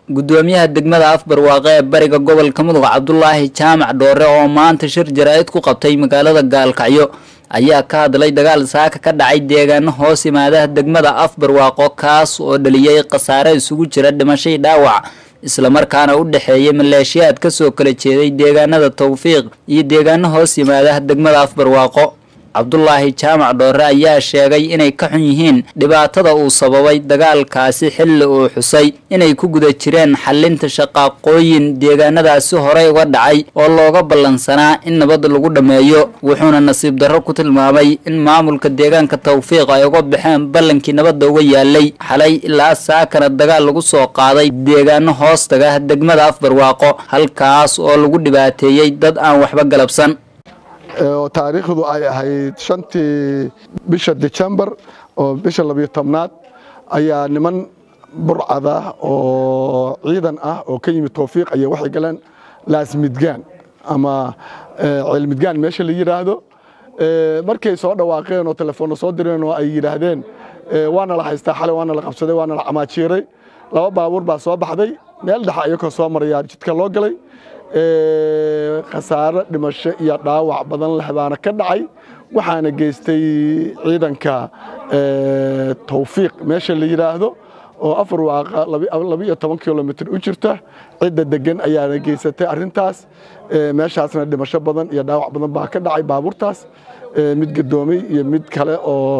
gudoomiyaha degmada afbarwaaqe ee bariga gobolka mudug cabdulaahi jaamac dhoore oo maanta shir jaraa'id ku qabtay magaalada gaalkacyo ayaa ka hadlay dagaal saaka ka dhacay deegaano hoos yimaadaha degmada afbarwaaqo kaas oo dhaliyay khasaare isugu jira dhimashadii dhaawac islamarkaana u dhexeeyay maleeshiyaad kasoo kala jeeday deegaanada tawfiiq iyo deegaano hoos yimaadaha degmada afbarwaaqo cabdulaahi jaamac dhoore ayaa sheegay inay ka xun yihiin dhibaatada uu sababay dagaalkaasi xilli uu xusay inay ku guda jireen xalinta shaqaaqooyin deegaanadaasi horey uga dhacay oo looga ballansanaa in nabad lagu dhammeeyo wuxuuna nasiib darro ku tilmaamay in maamulka deegaanka tawfiiq ay uga baxeen ballankii nabadda uga yaalay xalay ilaa saakana dagaal lagu soo qaaday deegaano hoostaga degmada afbarwaaqo halkaas oo lagu dhibaateeyey dad aan waxba galabsan oo taariikhdu ay ahayd shantii bisha december oo bisha labiyo tobnaad ayaa niman burcada oo ciidan ah oo ka yimid towfiiq ayaa waxay galeen laasmidgaan ama ceelmidgaan meesha la yidhaahdo markay soo dhawaaqeen oo telefoonna soo direen oo ay yidhaahdeen waana la haystaa xalay waana la qabsaday waana la camaajiiray laba baabuur baa soo baxday meel dhexe ayakoo soo marayaa jidka loo galay khasaare dhimasho iyo dhaawac badan leh baana ka dhacay waxaana geystay ciidanka tawfiiq meesha la yidhaahdo oo afar waaqa labiiyo toban kilomitr u jirta cidda degan ayaana geysatay arintaas meeshaasna dhimasho badan iyo dhaawac badan baa ka dhacay baabuurtaas mid gadoomay iyo mid kale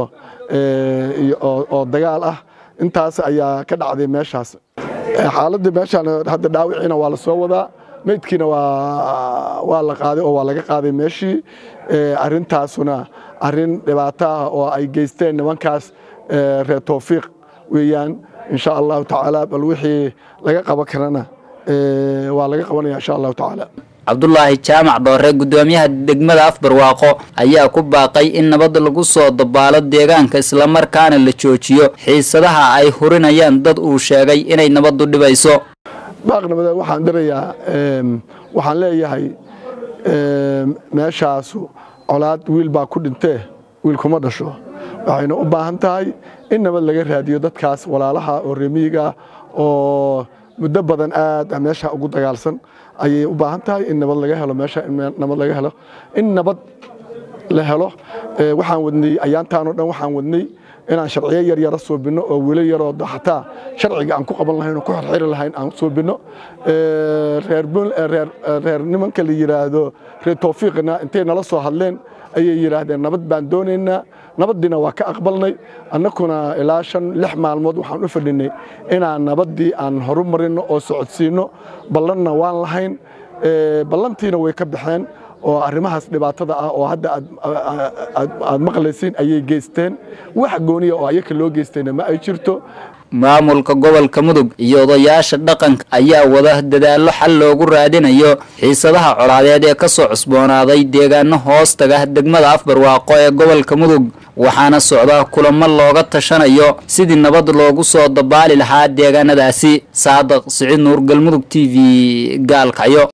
oo dagaal ah intaas ayaa ka dhacday meeshaas xaaladda meeshaan hadda dhaawiciina waa la soo wadaa meydkiina waa la qaaday oo waa laga qaaday meeshii arintaasuna arin dhibaato ah oo ay geysteen nimankaas reer towfiiq weeyaan insha allahu tacaala bal wixii laga qaban karana waa laga qabanaya insha allahu tacaala cabdulaahi jaamac dhoore gudoomiyaha degmada afbarwaaqo ayaa ku baaqay in nabad lagu soo dabaalo deegaanka islamarkaana la joojiyo xiisadaha ay hurinayaan dad uu sheegay inay nabaddu dhibayso baaqnimada waxaan dirayaa waxaan leeyahay meeshaasu colaad wiil baa ku dhintee wiil kuma dhasho waxayna u baahan tahay in nabad laga raadiyo dadkaas walaalaha oo remiyiga oo muddo badan aad meesha ugu dagaalsan ayay u baahan tahay in nabad laga helo meesha in nabad laga helo in nabad la helo waxaan wadnay ayaantaan oo dhan waxaan wadnay inaan sharciyo yar yara suubinno oo wilo yaroo xataa sharciga aan ku qaban lahayn oo ku xirxiri lahayn aan suubinno reer nimanka la yidhaahdo reer towfiiqna intay nala soo hadleen ayay yidhaahdeen nabad baan doonaynaa nabaddiina waa ka aqbalnay annakuna ilaa shan lix maalmood waxaan u fadhinay inaan nabaddii aan horu marinno oo socodsiinno ballanna waan lahayn ballantiina way ka baxeen oo arrimahaas dhibaatada ah oo hadda aad maqlaysiin ayay geysteen wax gooniya oo ayaka loo geystayna ma ay jirto maamulka gobolka mudug iyo odayaasha dhaqanka ayaa wada dadaallo xal loogu raadinayo xiisadaha colaadeed ee kasoo cusboonaaday deegaano hoostaga degmada afbarwaaqo ee gobolka mudug waxaana socda kulamo looga tashanayo sidii nabad loogu soo dabaali lahaa deegaanadaasi saadaq siciid nuur galmudug t v gaalkacyo